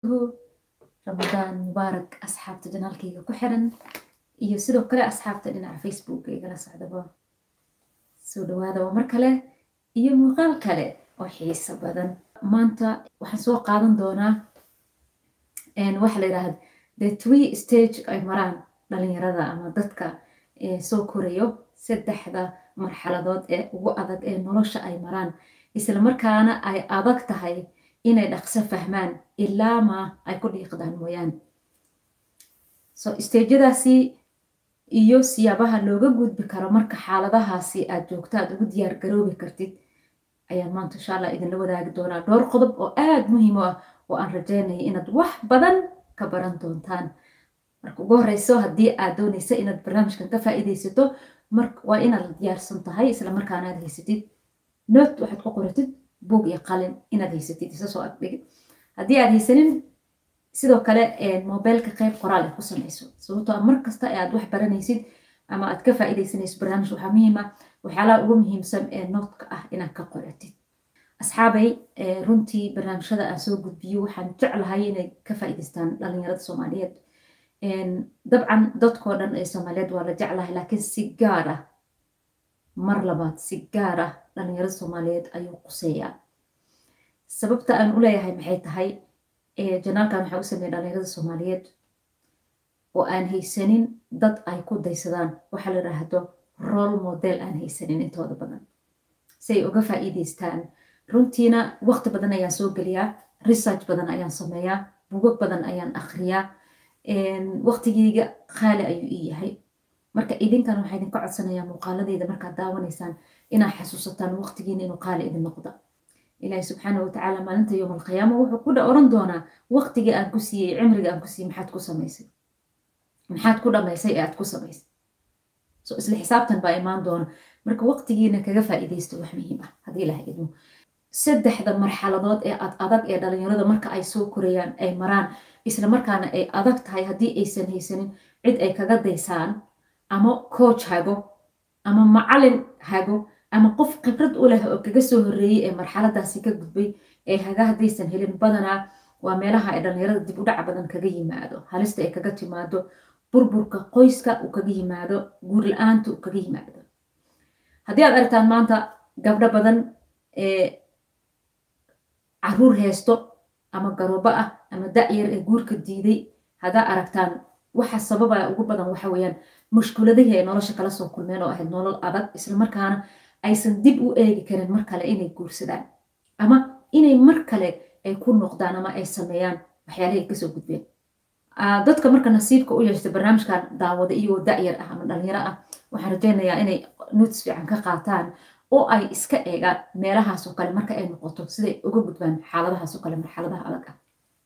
ramadaan mubaarak asxaabta janaalkayga ku xiran iyo sidoo kale asxaabta dhinaca facebooka igala socdaba soo dhawaada waa mar kale iyo muuqaal kale oo xiiso badan maanta waxaan soo qaadan doonaa waxa la yidhaahda the three stage ay maraan dhalinyarada ama dadka soo korayo saddexda marxaladood ee ugu adag ee nolosha ay maraan isla markaana ay adag tahay inay dhaqso fahmaan ilaa ma ay ku dhiiqdaan mooyaane so stageyadaasi iyo siyaabaha looga gudbi karo marka xaaladahaasi aad joogto aad ugu diyaar garoobi kartid ayaan maanta insha allah idinla wadaagi doonaa dhowr qodob oo aada muhiim u ah oo aan rajeynaya inaad wax badan ka baran doontaan marka ugu horeyso haddii aad dooneysa inaad barnaamijkan ka faa'iideysato waa inaad diyaarsan tahay isla markaana aad haysatid note waxaad ku qoratid buog iyo qalin inaad haysatid isa soo agdhigid haddii aad haysanin sidoo kale mobilka qeyb qoraal ay ku samayso sababtoo a mar kasta aad wax baranaysid ama aad ka faa'iideysanayso barnaamij waxaa muhiima waxyaalaha ugu muhiimsan ee nootka ah inaad ka qoratid asxaabay runtii barnaamijyada aan soo gudbiyo waxaan jeclahay inay ka faa'iideystaan dhalinyarada soomaaliyeed dabcan dadkoo dhan ee soomaaliyeed waa la jeclahay laakiin si gaar ah mar labaad si gaar ah dhalinyarada soomaaliyeed ayuu quseeyaa sababta aan u leeyahay maxay tahay janaalkan waxaa u sameeyay dhalinyarada soomaaliyeed oo aan haysanin dad ay ku daysadaan waxaa la yidhaahdo role model aan haysanin intooda badan si ay uga faa'iideystaan runtiina waqti badan ayaan soo geliyaa research badan ayaan sameeyaa bugag badan ayaan akhriyaa waqtigeyga qaali ayuu ii yahay marka idinkan waxaa idinka codsanayaa muuqaaladeeda markaad daawanaysaan inaad xasuusataan waqtigiina inuu qaali idin noqda ilaahi subxaana watacaala maalinta yowm alqiyaama wuxuu ku oran doonaa waqtigii aan ku siiyey cimriga aan ku siiyey maxaad ku samaysay maxaad ku dhamaysay ee aad ku samaysay so isla xisaabtan baa imaan doona marka waqtigiina kaga faa'iidaysto wax muhiim ah haddii ilaha idmo saddexda marxaladood ee ad adag ee dhalinyarada marka ay soo korayaan ay maraan isla markaana ay adag tahay haddii aysan haysanin cid ay kaga daysaan ama coach hago ama macalin hago ama qof khibrad u leh oo kaga soo horreeyey ee marxaladaasi ka gudbay ee haga haddaysan helin badanaa waa meelaha ay dhalinyarada dib u dhac badan kaga yimaado halista ay kaga timaado burburka qoyska uu kaga yimaado guur la-aanta uu kaga yimaado haddii aad aragtaan maanta gabdho badan ee caruur heesto ama garoobo ah ama da-yar ee guurka diiday haddaa aragtaan waxa sababa ugu badan waxa weeyaan mushkuladihii ay nolosha kala soo kulmeen oo ahayd nolol adag islamarkaana aysan dib u eegi karin mar kale inay guursadaan ama inay mar kale ay ku noqdaan ama ay sameeyaan waxyaalahi ay kasoo gudbeen dadka marka nasiibka u yeeshta barnaamijkan daawada iyagoo da-yar ah ama dhalinyaro ah waxaan rajeynayaa inay notis fiican ka qaataan oo ay iska eegaan meelahaasoo kale marka ay noqoto siday uga gudbaan xaaladahaasoo kale marxaladaha adag ah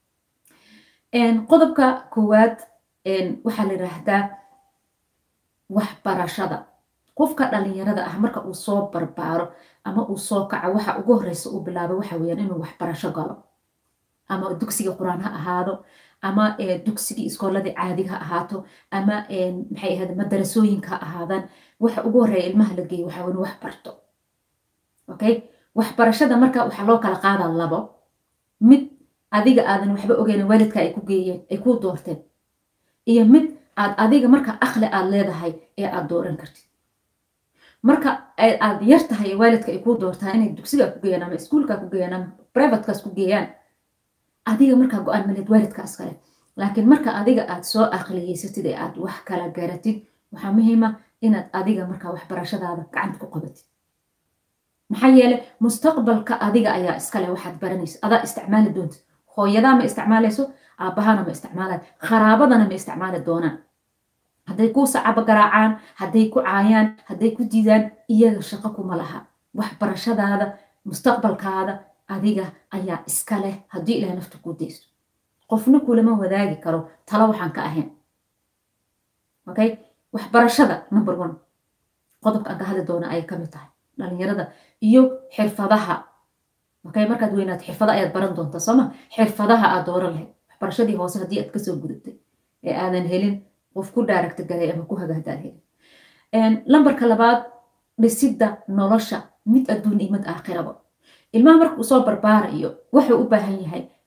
qodobka koowaad waxaa la yidhaahdaa waxbarashada qofka dhalinyarada ah marka uu soo barbaaro ama uu soo kaco waxa ugu horeysa uu bilaabo waxa weyaan inuu waxbarasho galo ama dugsiga qur-aan ha ahaado ama dugsigii iskooladii caadiga ha ahaato ama maxay ahayd madarasooyinka ha ahaadaan waxa ugu horeeya ilmaha la geeyo waxa inuu wax barto okay waxbarashada marka waxaa loo kala qaadaa labo mid adiga aadan waxba ogeyn waalidka ay ku geeyeen ay ku doorteen iyo mid aad adiga marka akli aad leedahay ee aad dooran kartid marka aad yar tahay ee waalidka ay ku doortaan inay dugsiga ku geeyaan ama iskuulka ku geeyaan ama privatekaas ku geeyaan adiga markaa go-aan maleed waalidkaas kale laakiin marka adiga aad soo aqliyeysatid ee aad wax kala garatid waxaa muhiima inaad adiga markaa waxbarashadaada gacanta ku qabatid maxaa yeele mustaqbalka adiga ayaa iskale waxaad baranaysa adaa isticmaali doontid hooyadaa ma isticmaalayso aabbahana ma isticmaalayo qaraabadana ma isticmaali doonaan hadday ku sacabo garaacaan hadday ku caayaan hadday ku diidaan iyaga shaqo kuma laha waxbarashadaada mustaqbalkaada adiga ayaa iska leh haddii ilaah nafta kuu daysto qofna kulama wadaagi karo talo waxaan ka ahayn okay waxbarashada number one qodobka aan ka hadli doona ayay kamid tahay dhalinyarada iyo xirfadaha okay markaad weynaad xirfada ayaad baran doontaa sooma xirfadaha aad dooran lahayd waxbarashadii hoose haddii aad kasoo gudubtay ee aadan helin qof ku daaragta galay ama ku hagaagdaad helin lambarka labaad dhisidda nolosha mid adduun iyo mid aakhiraba ilmaha marka uu soo barbaarayo wuxuu u baahan yahay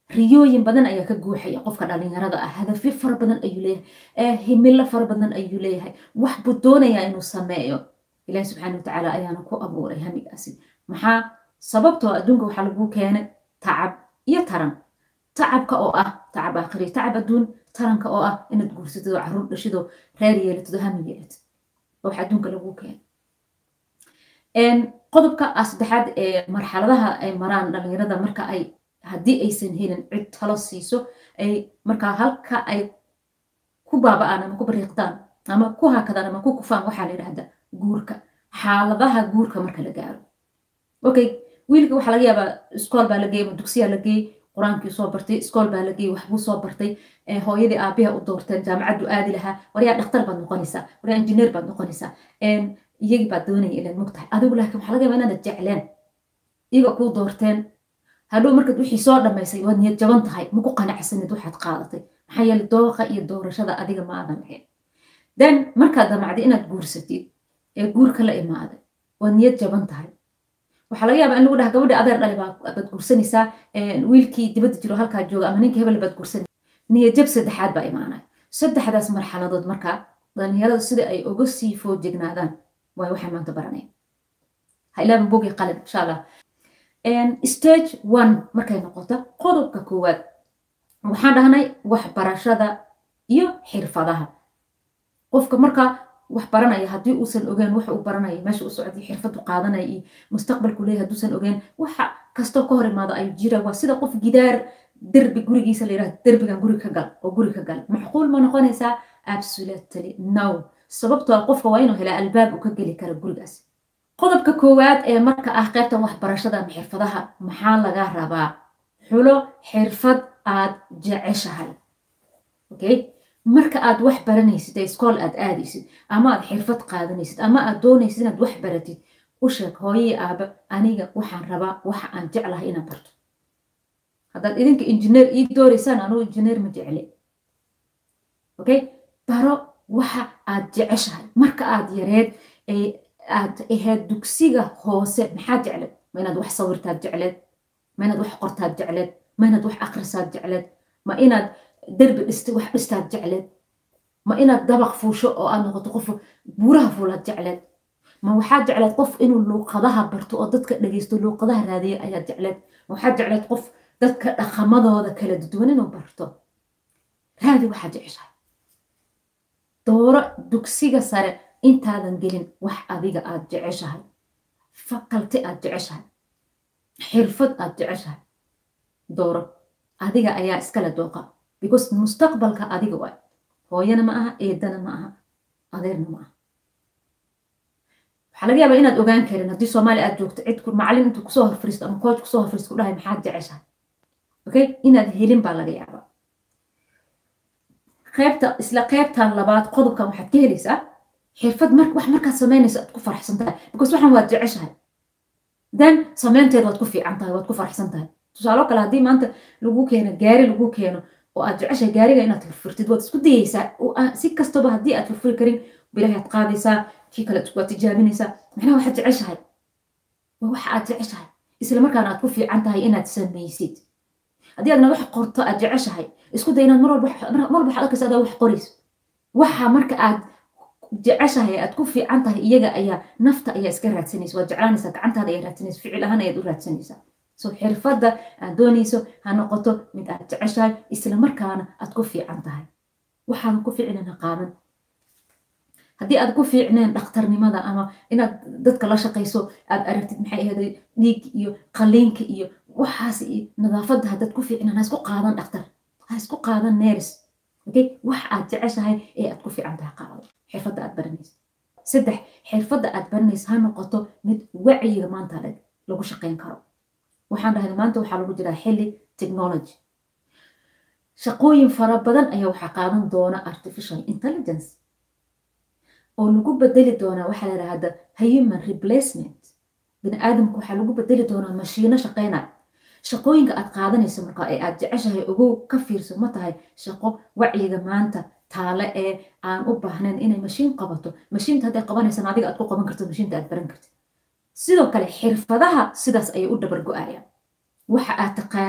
riyooyin badan ayaa ka guuxaya qofka dhalinyarada ah hadafyo fara badan ayuu leeyahay himilo fara badan ayuu leeyahay wax buu doonayaa inuu sameeyo ilahi subxaana watacaala ayaana ku abuuray hamigaasi maxaa sababtoo adduunka waxaa lagu keenay tacab iyo taran tacabka oo ah tacab aakhiri tacab adduun taranka oo ah inaad guursatid oo caruur dhashido reer yeelatid oo hami yeelatid wax adduunka lagu keenay qodobka saddexaad ee marxaladaha ay maraan dhalinyarada marka ay haddii aysan helin cid talo siiso ay markaa halka ay ku baaba'aan ama ku bariiqdaan ama ku hakadaan ama ku kufaan waxaa la yidhahda guurka xaaladaha guurka marka la gaaro okay wiilka waxaa laga yaabaa iskool baa la geeyey ama dugsiyaa la geeyey qur-aankii soo bartay iskool baa la geeyey waxbuu soo bartay hooyadii aabiha u doorteen jaamacaddu aadi lahaa waryaa dhakhtar baad noqonaysaa waryaa injineer baad noqonaysaa iyagii baad doonaya inaad mog tahay adigu laakiin waxaa laga yaabaa inaad jecleen iyaga kuu doorteen hadhow markaad wixii soo dhammaysay waad niyad jaban tahay maku qanacsanid waxaad qaadatay maxaa yeele dooqa iyo doorashada adiga ma aadan lahayn then markaad damacday inaad guursatid ee guurka la imaaday waad niyad jaban tahay waxaa laga yaabaa in lagu dhaha gabadha adeer dhali baad guursanaysaa wiilkii dibadda jiro halkaa jooga ama ninka hebel baad guursanaysaa niyad jab saddexaad baa imaanaya saddexdaas marxaladood markaa dhalinyarada sida ay uga sii foojignaadaan waay waxaan maanta baranaya ha ilaaban bogi qalin insha allah stage one markay noqoto qodobka koowaad waxaan dhahnay waxbarashada iyo xirfadaha qofka marka wax baranaya haddii uusan ogeen waxa uu baranaya meesha u socday xirfadu qaadanaya iyo mustaqbalku leeyahay hadduusan ogeen waxa kastoo ka hor imaado ayuu jira waa sida qof gidaar derbi gurigiisa la yidhahdo derbigan guri ka gal oo guri ka gal macquul ma noqonaysaa absolutely no sababtoo qofka waa inuu helaa albaab uu ka geli kara gurigaas qodobka koowaad ee marka ah qaybtan waxbarashada ama xirfadaha maxaa laga rabaa xulo xirfad aad jeceshahay okay marka aad wax baranaysid ee iskool aad aadaysid ama aad xirfad qaadanaysid ama aad doonaysid inaad wax baratid u sheeg hooyii aaba aniga waxaan rabaa waxa aan jeclahay inaan barto haddaad idinka injineer ii dooraysaan anugu injineer ma jecle okay baro waxa aad jeceshahay marka aad yareed aad ahayd dugsiga hoose maxaad jecleed ma inaad wax sawirtaad jecleed ma inaad wax qortaad jecleed ma inaad wax akrisaad jecleed ma inaad derbi dhista wax dhistaad jecleed ma inaad dabaq fuusho oo aad noqoto qof buuraha fuulaad jecleed ma waxaad jecleed qof inuu luuqadaha barto oo dadka dhegeysto luuqadaha raadiya ayaad jecleed ma waxaad jecleed qof dadka dhaqamadooda kala duwan inuu barto raadi waxaad jeceshahay dooro dugsiga sare intaadan gelin wax adiga aad jeceshahay fakalti aad jeceshahay xirfad aad jeceshahay dooro adiga ayaa iskale dooqa because mustaqbalka adiga waay hooyana ma aha eedana ma aha adeerna ma aha waxaa laga yaabaa inaad ogaan karin haddii soomaaliya aad joogto cid macallin intuu kusoo horfariisto ama coach kusoo horfariisto ku dhahay maxaad jeceshahay okay inaad helin baa laga yaabaa qaybta isla qaybtan labaad qodobkan waxaad ka helaysaa xirfad mar wax markaad samaynayso aad ku faraxsan tahay because waxaan waad jeceshahay then samaynteed waad ku fiican tahay waad ku faraxsan tahay tusaalo kale haddii maanta lagu keeno gaari lagu keeno oo aad jeceshahay gaariga inaad furfurtid waad isku dayeysaa si kastaba haddii aad furfuri karin bilahi aad qaadaysaa kii kale waad tijaabinaysaa macnaha waxaad jeceshahay waa waxa aad jeceshahay isla markaana aad ku fiican tahay inaad samaysid haddii aadna wax qorto aad jeceshahay isku day inaad mar walba waxaad arkaysa adaa wax qorayso waxa marka aad jeceshahay aad ku fiican tahay iyaga ayaa nafta ayaa iska raadsanaysa waad jeclaanaysaa gacantaada ayaa raadsanaysa ficil ahaan ayaad u raadsanaysaa so xirfadda aad doonayso ha noqoto mid aad jeceshahay isla markaana aad ku fiican tahay waxaadan ku fiicnana qaadan haddii aad ku fiicneen dhakhtarnimada ama inaad dadka la shaqayso aad aragtid maxay ahayd dhiig iyo qaliinka iyo waxaas iyo nadaafadda haddaad ku fiicneen ha isku qaadan dhakhtar ha isku qaadan neeris okay wax aad jeceshahay ee aad ku fiican tahay qaado xirfadda aad baranayso saddex xirfadda aad baranayso ha noqoto mid wacyiga maanta lagu shaqayn karo waxaan dhahay maanta waxaa lagu jiraa xilli technology shaqooyin fara badan ayaa waxaa qaadan doona artificial intelligence oo lagu bedeli doonaa waxaa la yidhahda human replacement bini aadamku waxaa lagu bedeli doonaa mashiino shaqaynaya shaqooyinka aad qaadanayso marka ee aad jeceshahay ogow ka fiirso ma tahay shaqo wacyiga maanta taale ee aan u baahnayn inay mashiin qabato mashiinta hadday qabanaysan adiga aad ku qaban karto mashiinta aad baran kartid sidoo kale xirfadaha sidaas ayay u dabar go-ayaan waxa aad taqaanid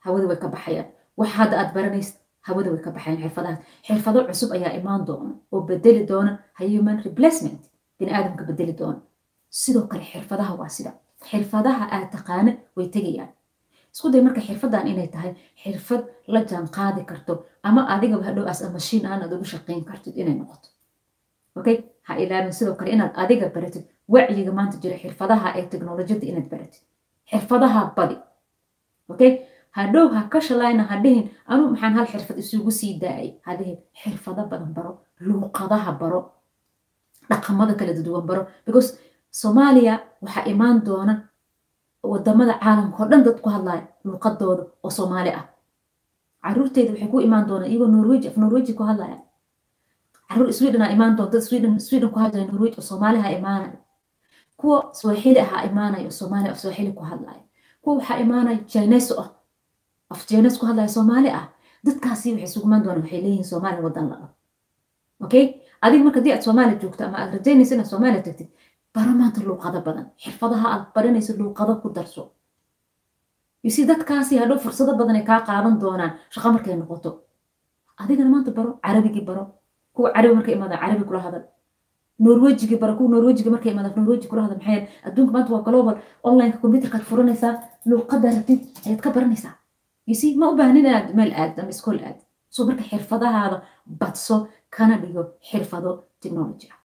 hawada way ka baxayaan wax hadda aad baranaysid hawada way ka baxayaan xirfadahaas xirfado cusub ayaa imaan doona oo bedeli doona human replacement bini aadamka bedeli doona sidoo kale xirfadaha waa sida xirfadaha aad taqaana way tegayaan isku day marka xirfadan inay tahay xirfad la jaan qaadi karto ama adigaba hadhow as mashiin aan aad ugu shaqayn kartid inay noqoto okay ha ilaalin sidoo kale inaad adiga baratid wacyiga maanta jira xirfadaha ee teknolojiyadda inaad baratid xirfadaha badi okay hadhow ha ka shalayna ha dhihin anuu maxaan hal xirfad isugu sii daayay ha dhihin xirfado badan baro luuqadaha baro dhaqamada kala duwan baro because soomaaliya waxaa imaan doona wadamada caalamka oo dhan dad ku hadlaya luuqadooda oo soomaali ah caruurteeda waxay ku imaan doonaan iyagoo norweji af norweji ku hadlaya caruur sweden aa imaan doonta sweden sweden ku hadlaya norweji oo soomaali ha imaanaya kuwa swahili ahaa imaanaya oo soomaali af swahili ku hadlaya kuwa waxaa imaanaya jines ah af jines ku hadlaya soomaali ah dadkaasi waxay isugu imaan doonaan waxay leeyihiin soomaaliya wadan la okay adiga marka haddii aad soomaaliya joogto ama aad rajaynaysa inaad soomaaliya tagtid bara maanta luuqado badan xirfadaha aad baranaysa luuqado ku darso yusi dadkaasi hadhow fursado badan ay kaa qaadan doonaan shaqo markay noqoto adigana maanta baro carabigii baro kuwa carabi markay imaadaan carabi kula hadal norwejigii baro kuwa norwejiga markay imaadaan norweji kula hadal maxay adduunka maanta waa global onlineka computerkaad furanaysaa luuqada rabtid ayaad ka baranaysaa yusi ma u baahnin inaad meel aad ama iskool aad so marka xirfadahaada badso kana dhigo xirfado technology ah